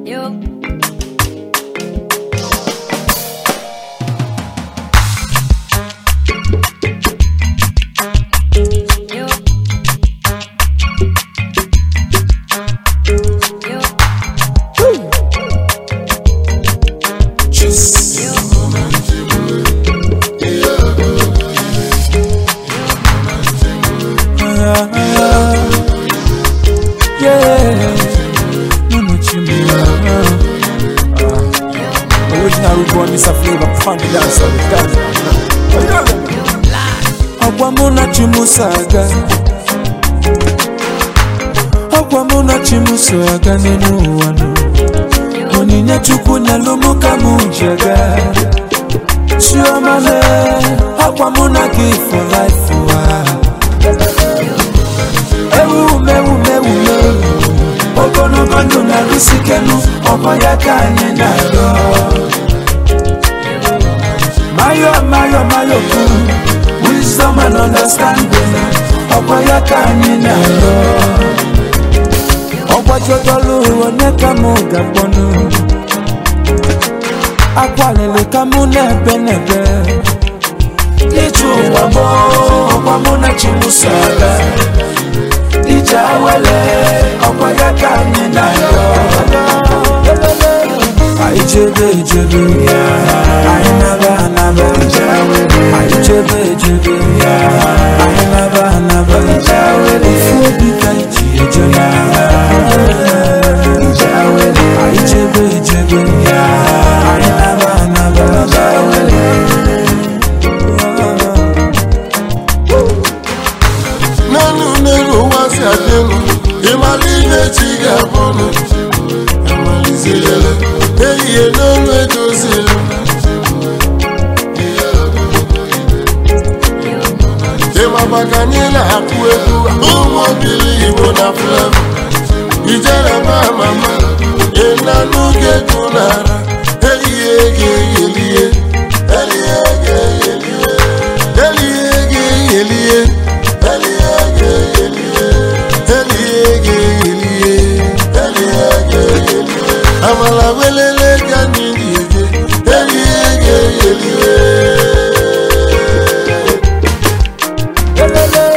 Yo. Yo. Yo. Yo. Yeah, Mama Chimia. Original root boy, Mr. Flavor, funky dancer, dancer. Ọgwa mụ na chi m so aga Ọgwa mụ na chi m so aga n'elu ụwa nụ Onyinye Chukwu nyelụ mụ ka mụ ji aga Chioma le Ọgwa mụ na gị for life ụwa ewu mewu mewu mewu ogologo ndụ na-arụsi ikenu ọkwa ya ka anyị na-arịọ mayo mayo mayo kwu wisdom and understanding ọkwa ya ka anyị na-arịọ ọgbajodolu onye ka mụ ga-akpọnụ akwalili ka mụ na-ebe n'ebe ije ụwa mụ ọkwa mụ na chimuso aga ije awele ọkwa ya ka anyị na-arịọ anyị chebe echebe anyị naba anaba anyị chebe echebe anyị naba anaba ofu obi ka iji eje anyị chebe echebe anyị naba anaba n'elu n'elu ụwa si adị elu ịmara ihe chi ga-abụnụ amalizirele ehihie n'olu edozili ịmaba ka anyị na-akụ egwu ụmụ obili igbo na flevo ijere ma mama ịnanụ ga-egwu n'ara ehihie ga-eyelie ehihie ga-eyelie ehihie ga-eyelie amala welele ka anyị na-eje elie ga-eyelie Elele,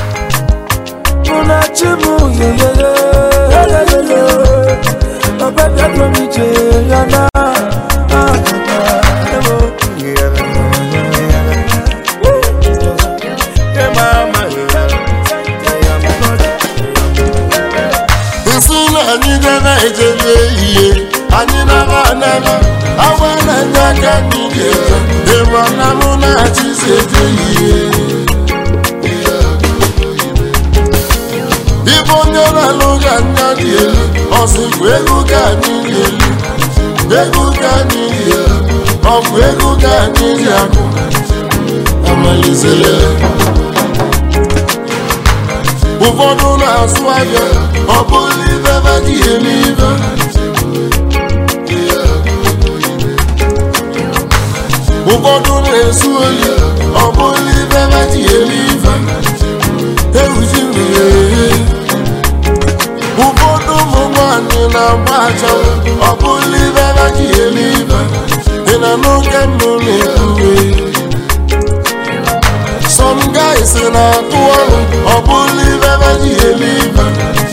una chimu yeyeye, elelele, baba bịago m ije ya na. ah, ah, ewo. nsị na anyị dara ejebe ihe anyị nara anara awa na-enye aka anyị ga-eje ịma na mụ na-achị si eje ihe Ibe onye na-alụ ga anya dị elu ọsịkwa ego ka anyị dị elu ego ka anyị dị elu ọ bụ ego ka anyị dị akụ amalizere ụfọdụ na-asụ ahịa ọ bụrụ ibe ebe dị eme ibe ụfọdụ na-esu oyi ọ bụrụ ibe ebe dị eme ibe ewuji mmiri ụfọdụ ụmụ nwanyị na-agba achanwụ ọ bụrụ ibe ebe dị eme ibe dị na n'oge mbụ na-ekwuwe some guys na-atụ ọrụ ọ bụrụ ibe ebe dị eme ibe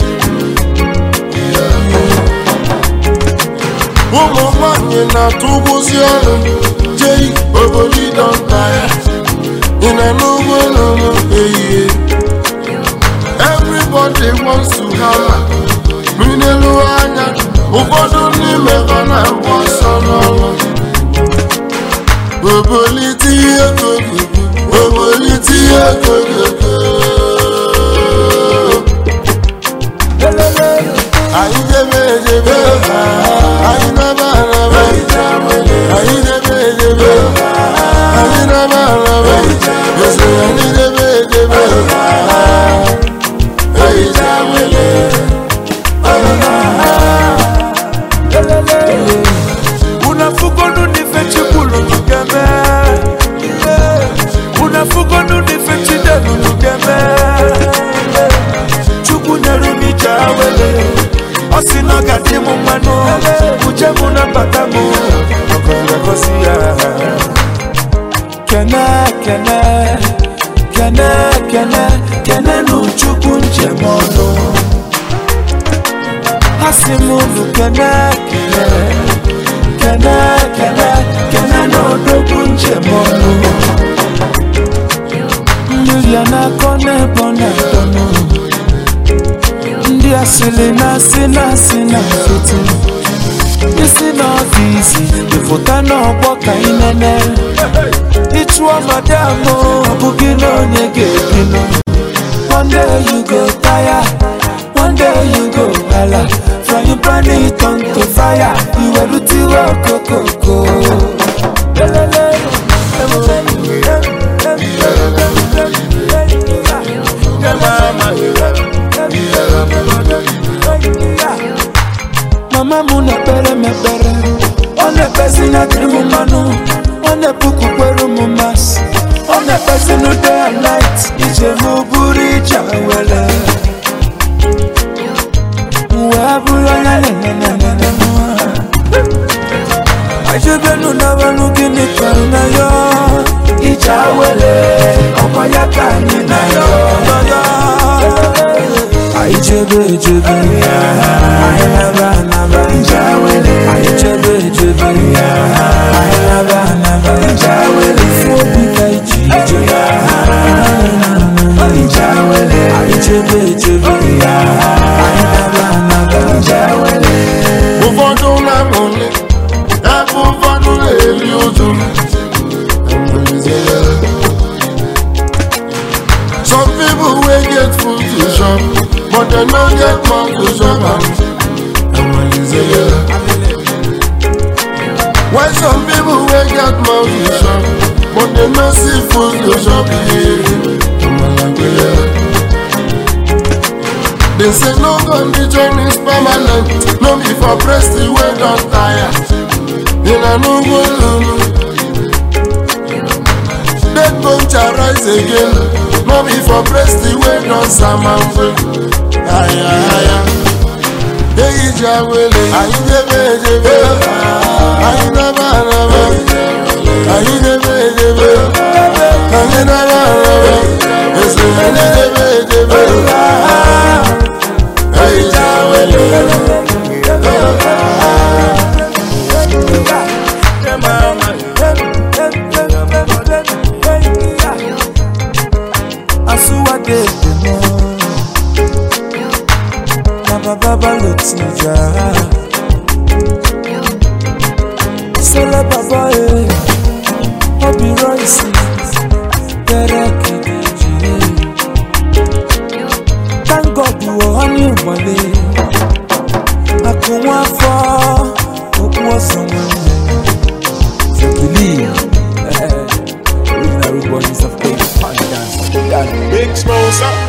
ụmụ nwanyị na-atụ ụgwụzi ọrụ jei obodo ịdọnta ya ị na n'ugbo n'ụlọ ehihie everybody wants to have minelu anya ụfọdụ n'ime ha na-agba ọsọ n'ọrụ obolite ihe kogogo obolite ihe kogogo Elele, anyị debe edebe anyị naba araba anyị debe edebe anyị naba araba ese anyị debe edebe anyị dawele elele, unafugonu nife chikulu nugeme unafugonu nife chidelu nugeme chukwu nyere m ije awele ọ sị na ọ ga-adị m mmanụ uche mụ na mbata m ọgọ ga-agosi ya kene kene kene kene kene n'uchukwu njem ọnụ ha si m unu kene kene kene kene kene n'odogwu njem ọnụ mmiri a na-akọ n'ebe ọ na-akọnụ ndị asịrị na-asị na-asị na nkịtị isi n'ọfịs ịfụta n'ọgbọ ka ị nene ịchụọ madam ọ bụghị na onye ga-ebinụ one day you go tire one day you go hala frying pan it on to fire iwerutiwe okokoko mama m na-ekpere m ekpere ọ na-ekpezi na dịrị m mmanụ ọ na-epukwukwere m masị ọ na-ekpezi na day and night ije m bụrụ ije were wee bụrụ onye nenenenene ajebenu n'abalụ gịnị kọrọ na ya ije were ọkwa ya ka anyị na ya anyị chebe echebe anyị naba anaba anyị chebe echebe anyị naba anaba ifu obi ka iji ije anyị chebe echebe anyị naba anaba ụfọdụ na-amụli ebe ụfọdụ na-eri ụjụ some people wey get food to chop but dem no get mouth to chop am while some people wey get mouth to chop but dem no see food to chop They say no condition is permanent, no be for breast the way don tire. In a no go lulu. Dead bone shall rise again, no be for breast the way don samamwe. Aya aya. Eyi ja wele, ayi debe debe, ayi naba naba, ayi debe debe, ayi naba naba, ese ayi debe debe. Eyi ja wele. Asuwade demo na baba balotija Sele baba e Obi Royce Tere kidiji Thank God you were on your money Akunwa afọ okwu ọsọ nwanne So believe Original root boys of Cape Town dance Big Smosa.